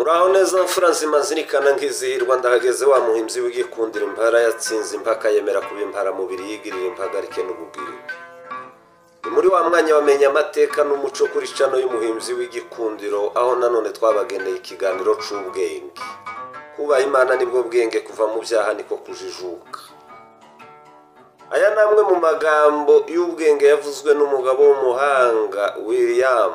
uraho neza mfura nzima zirikana nk'izihirwa ndahageze wa muhimbyi w'igikundira impara yatsinze impaka yemera kuba impara mubiri yigirira impagarike n'ubugwiri ni muri wa mwanya wamenya amateka n'umuco kuri cano y'umuhimbyi w'igikundiro aho nanone twabageneye ikiganiro c'ubwenge kubaha imana nibwo bwenge kuva mu byaha niko kujijuka aya ni amwe mu magambo y'ubwenge yavuzwe n'umugabo w'umuhanga william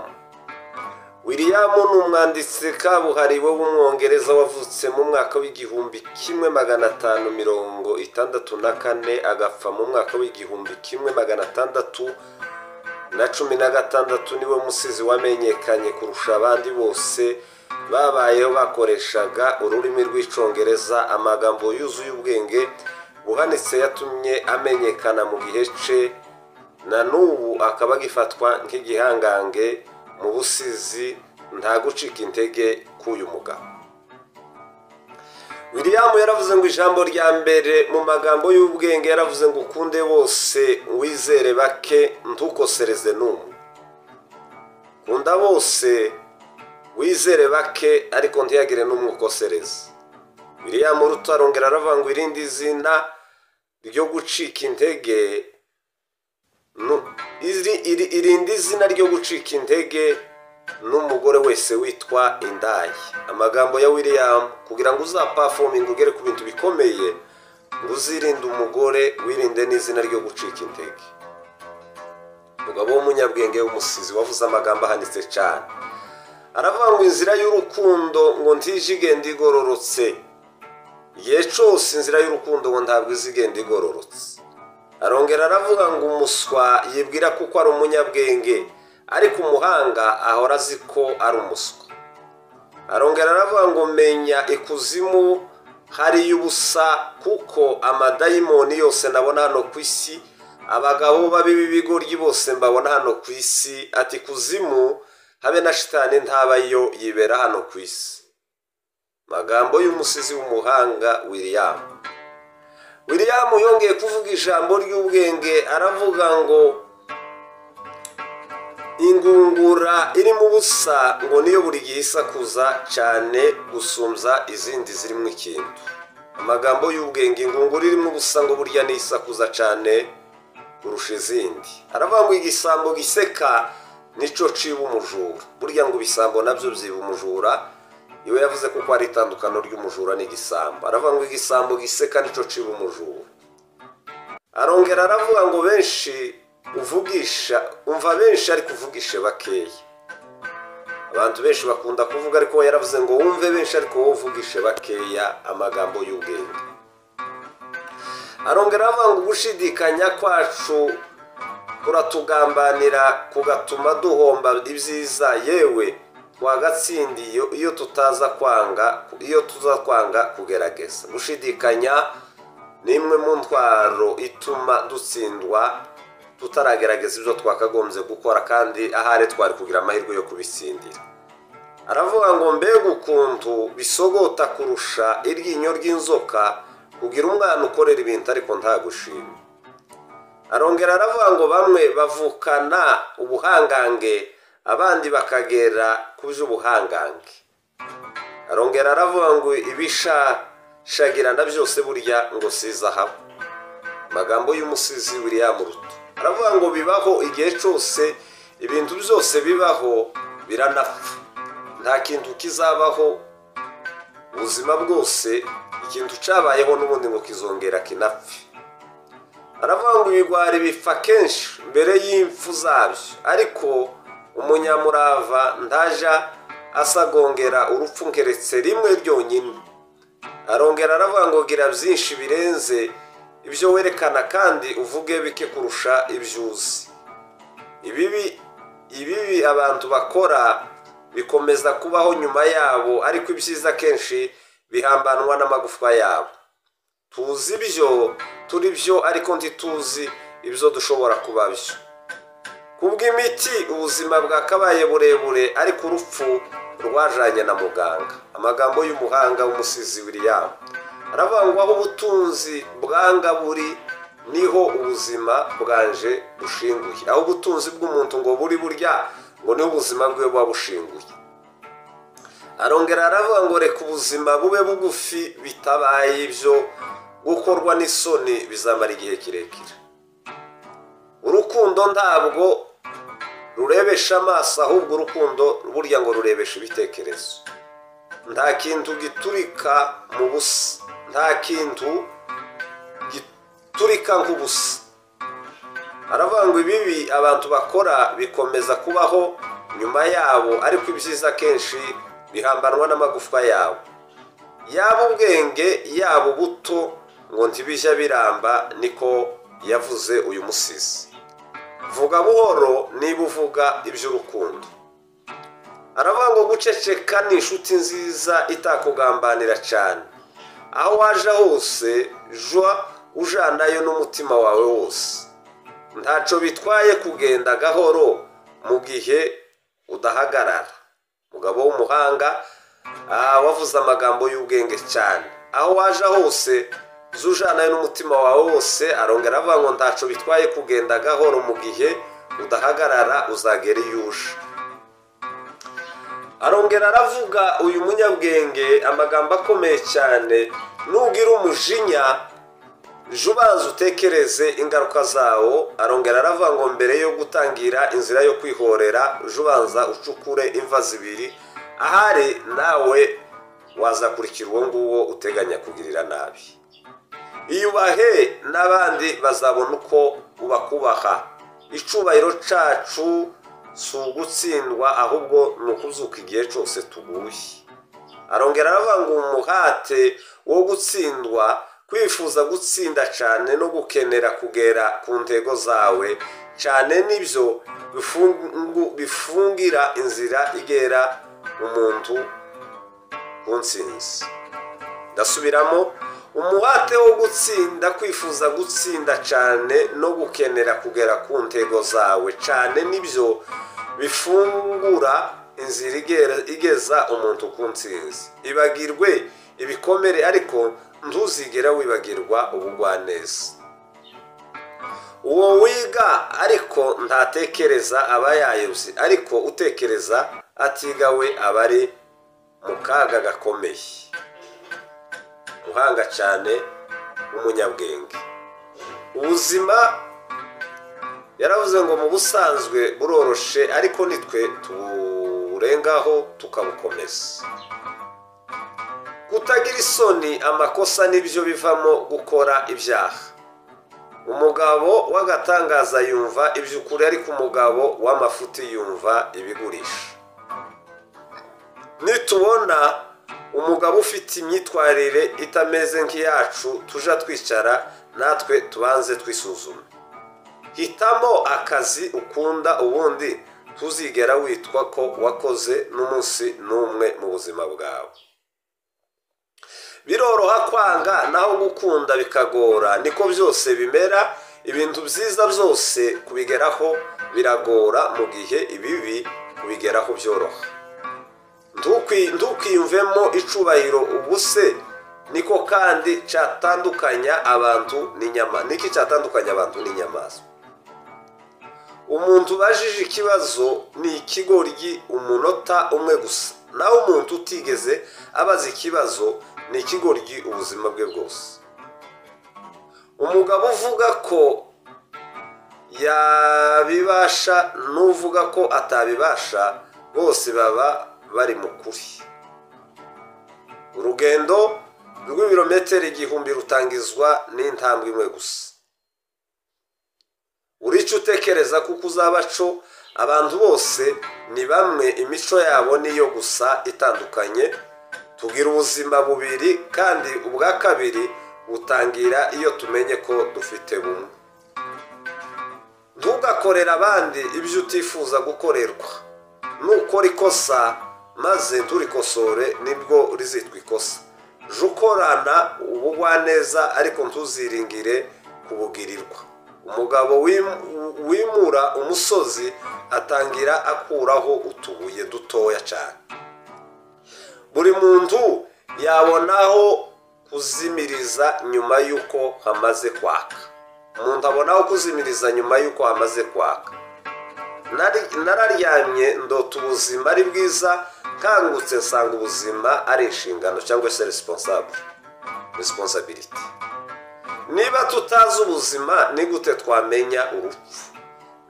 william ni umwanditsi kabuhariwe w'umwongereza wavutse mu mwaka w'igihumbi kimwe magana atanu mirongo itandatu na kane agapfa mu mwaka w'igihumbi kimwe magana atandatu na cumi na gatandatu niwe musizi wamenyekanye kurusha abandi bose babayeho bakoreshaga ururimi rw'icongereza amagambo yuzuye ubwenge buhanitse yatumye amenyekana mu gihe cye na n'ubu akaba agifatwa nk'igihangange mu busizi nta gucika intege k'uyu mugabo william yaravuze ngo ijambo rya mbere mu magambo y'ubwenge yaravuze ngo ukunde bose wizere bake ntukosereze n'umwe kunda bose wizere bake ariko ntiyagire n'umwe ukosereze william rutarongera aravuga ngo irindi zina ryo gucika intege nu- iri- iri- irindi zina ryo gucika intege n'umugore wese witwa indaya amagambo ya william kugira ngo uzapafominge ugere ku bintu bikomeye ngo uzirinde umugore wirinde n'izina ryo gucika intege umugabo w'umunyabwenge w'umusizi wavuze amagambo ahanitse cyane aravuga ngo inzira y'urukundo ngo ntijigenda igororotse igihe cyose inzira y'urukundo ngo ntabwo izigenda igororotse arongera aravuga ngo umuswa yibwira kuko ari umunyabwenge ariko umuhanga ahora azi ko ari umuswa arongera aravuga ngo menya ikuzimu hariyo ubusa kuko amadayimoni yose nabona hano ku isi abagabo babi b'ibigoryi bose mbabona hano ku isi ati kuzimu habe na shitani ntabayo yibera hano ku isi magambo y'umusizi w'umuhanga william william yongeye kuvuga ijambo ry'ubwenge aravuga ngo ingungura irimo ubusa ngo niyo buri gihe isakuza cyane gusumbya izindi zirimo ikintu amagambo y'ubwenge ingungura irimo ubusa ngo burya niyo isakuza cyane kurusha izindi aravuga ngo igisambo giseka nicyo ciba umujura burya ngo ibisambo nabyo byiba umujura iwe yavuze ko ari itandukano ry'umujura n'igisambo aravuga ngo igisambo giseka nicyo ciba umujura arongera aravuga ngo benshi uvugisha umva benshi ariko uvugishe bakeya abantu benshi bakunda kuvuga ariko we yaravuze ngo wumve benshi ariko wowe uvugishe bakeya amagambo y'ubwenge arongera aravuga ngo gushidikanya kwacu kuratugambanira kugatuma duhomba ibyiza yewe twagatsindiye iyo tutaza kwanga iyo tuza kwanga kugerageza gushidikanya ni imwe mu ntwaro ituma dutsindwa tutaragerageza ibyo twakagombye gukora kandi ahari twari kugira amahirwe yo kubitsindira aravuga ngo mbega ukuntu bisogota kurusha iryinyo ry'inzoka kugira umwana ukorera ibintu ariko ntagushime arongera aravuga ngo bamwe bavukana ubuhangange abandi bakagera ku by'ubuhangange arongera aravuga ngo ibishashagirana byose burya ngo si izahabu amagambo y'umusizi william ruto aravuga ngo bibaho igihe cyose ibintu byose bibaho biranapfa nta kintu kizabaho ubuzima bwose ikintu cyabayeho n'ubundi ngo kizongera kinapfe aravuga ngo ibigwari bipfa kenshi mbere y'impfu zabyo ariko umunyamurava ntaja asagongera urupfu nkeretse rimwe ryonyine arongera aravuga ngo gira byinshi birenze ibyo werekana kandi uvuge bike kurusha ibyo uzi ibibi ibibi abantu bakora bikomeza kubaho nyuma yabo ariko ibyiza kenshi bihambanwa n'amagufwa yabo tuzi ibyo turi byo ariko ntituzi ibyo dushobora kuba byo kubw'imiti ubuzima bwakabaye burebure ariko urupfu rwajanye na muganga amagambo y'umuhanga w'umusizi william aravuga ngo aho ubutunzi bwanga buri niho ubuzima bwanje bushinguye aho ubutunzi bw'umuntu ngo buri burya ngo niho ubuzima bwe buba bushinguye arongera aravuga ngo reka ubuzima bube bugufi bitabaye ibyo gukorwa n'isoni bizamara igihe kirekire urukundo ntabwo rurebesha amaso ahubwo urukundo burya ngo rurebesha ibitekerezo nta kintu giturika mu busa nta kintu giturika nk'ubusa aravuga ngo ibibi abantu bakora bikomeza kubaho nyuma yabo ariko ibyiza akenshi bihambanwa n'amagufwa yabo yaba ubwenge yaba ubuto ngo ntibijya biramba niko yavuze uyu musizi vuga buhoro niba uvuga iby'urukundo aravuga ngo guceceka ni inshuti nziza itakugambanira cyane aho waje hose jwa ujanayo n'umutima wawe wose ntacyo bitwaye kugenda gahoro mu gihe udahagarara umugabo w'umuhanga wavuze amagambo y'ubwenge cyane aho waje hose zujanayo n'umutima wawe wose arongera avuga ngo ntacyo bitwaye kugenda gahoro mu gihe udahagarara uzagera iyo uje arongera aravuga uyu munyabwenge amagambo akomeye cyane n'ubwira umujinya ejo ubanza utekereze ingaruka zawo arongera aravuga ngo mbere yo gutangira inzira yo kwihorera ejo ubanza ucukure imva zibiri ahari nawe wazakurikira uwo nguwo uteganya kugirira nabi iyubahe n'abandi bazabona uko ubakubaha icubahiro cyacu si ugutsindwa ahubwo ni ukuzuka igihe cyose tuguye arongera aravuga ngo umuhate wo gutsindwa kwifuza gutsinda cyane no gukenera kugera ku ntego zawe cyane nibyo bifungira inzira igera umuntu ku nsinzi ndasubiramo umuhate wo gutsinda kwifuza gutsinda cyane no gukenera kugera ku ntego zawe cyane nibyo bifungura inzira igeza umuntu ku nsinzi ibagirwe ibikomere ariko ntuzigera wibagirwa ubugwaneza uwo wiga ariko ntatekereza aba yayobye ariko utekereza atigawe aba ari mu kaga gakomeye muhanga cyane umunyabwenge ubuzima yaravuze ngo mu busanzwe buroroshe ariko nitwe tuburengaho tukabukomeza kutagira isoni amakosa nibyo bivamo gukora ibyaha umugabo w'agatangaza yumva iby'ukuri ariko umugabo w'amafuti yumva ibigurisha nitubona umugabo ufite imyitwarire itameze nk'iyacu tuja twicara natwe tubanze twisuzume hitamo akazi ukunda ubundi tuzigera witwa ko wakoze n'umunsi n'umwe mu buzima bwawe biroroha kwanga naho gukunda bikagora niko byose bimera ibintu byiza byose kubigeraho biragora mu gihe ibibi kubigeraho byoroha ntukiyumvemo icubahiro ubuse niko kandi cyatandukanya abantu n'inyama niki cyatandukanya abantu n'inyamaswa umuntu ubajije ikibazo ni ikigoryi umunota umwe gusa naho umuntu utigeze abaza ikibazo ni ikigoryi ubuzima bwe bwose umugabo uvuga ko yabibasha n'uvuga ko atabibasha bose baba bari mu kuri urugendo rw'ibirometero igihumbi rutangizwa n'intambwe imwe gusa urica utekereza kuko uzaba co abantu bose ni bamwe imico yabo niyo gusa itandukanye tugira ubuzima bubiri kandi ubwa kabiri butangira iyo tumenye ko dufite bumwe ntugakorere abandi ibyo utifuza gukorerwa nukora ikosa maze nturikosore nibwo rizitwa ikosa jya ukorana ubugwaneza ariko ntuziringire kubugirirwa umugabo wimura umusozi atangira akuraho utubuye dutoya cyane buri muntu yabonaho kuzimiriza nyuma y'uko hamaze kwaka umuntu abonaho kuzimiriza nyuma y'uko hamaze kwaka nararyamye ndota ubuzima ari bwiza kangutse nsanga ubuzima ari inshingano cyangwa se resiponsabure resiponsabiriti niba tutazi ubuzima ni gute twamenya urupfu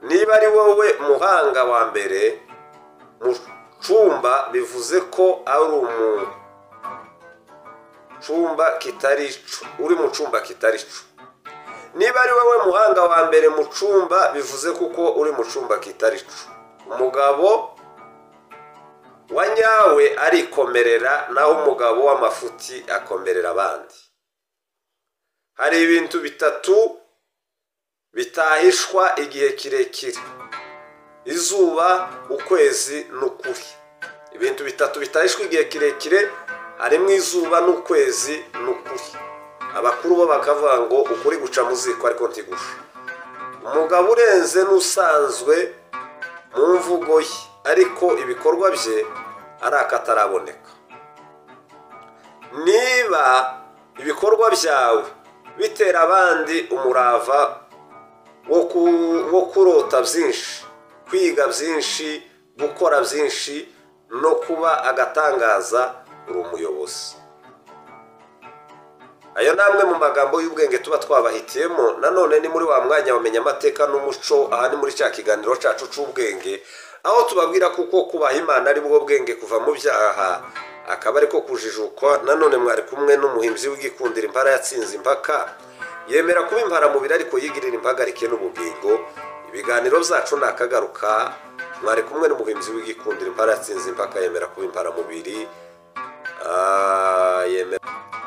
niba ari wowe muhanga wa mbere mu cumba bivuze ko ari umu cumba kitari icu uri mu cumba kitari icu niba ari wowe muhanga wa mbere mu cumba bivuze kuko uri mu cumba kitari icu umugabo wa nyawe arikomerera naho umugabo w'amafuti akomerera abandi hari ibintu bitatu bitahishwa igihe kirekire izuba ukwezi n'ukuri ibintu bitatu bitahishwa igihe kirekire harimo izuba n'ukwezi n'ukuri abakuru bo bakavuga ngo ukuri guca mu ziko ariko ntigufi umugabo urenze n'usanzwe mu mvugo ye ariko ibikorwa bye ari akataraboneka niba ibikorwa byawe bitera abandi umurava wo kurota byinshi kwiga byinshi gukora byinshi no kuba agatangaza uri umuyobozi ayo ni amwe mu magambo y'ubwenge tuba twabahitiyemo nanone ni muri wa mwanya bamenya amateka n'umuco aha ni muri cya kiganiro cyacu cy'ubwenge aho tubabwira kuko kubaha imana ari bwo bwenge kuva mu byaha akaba ariko kujijukwa nanone mwari kumwe n'umuhinzi w'igikundira impara yatsinze impaka yemera kuba imparamubiri ariko yigirira impagarike n'ubugingo ibiganiro byacu ni akagaruka mwari kumwe n'umuhinzi w'igikundira impara yatsinze impaka yemera kuba imparamubiri yemera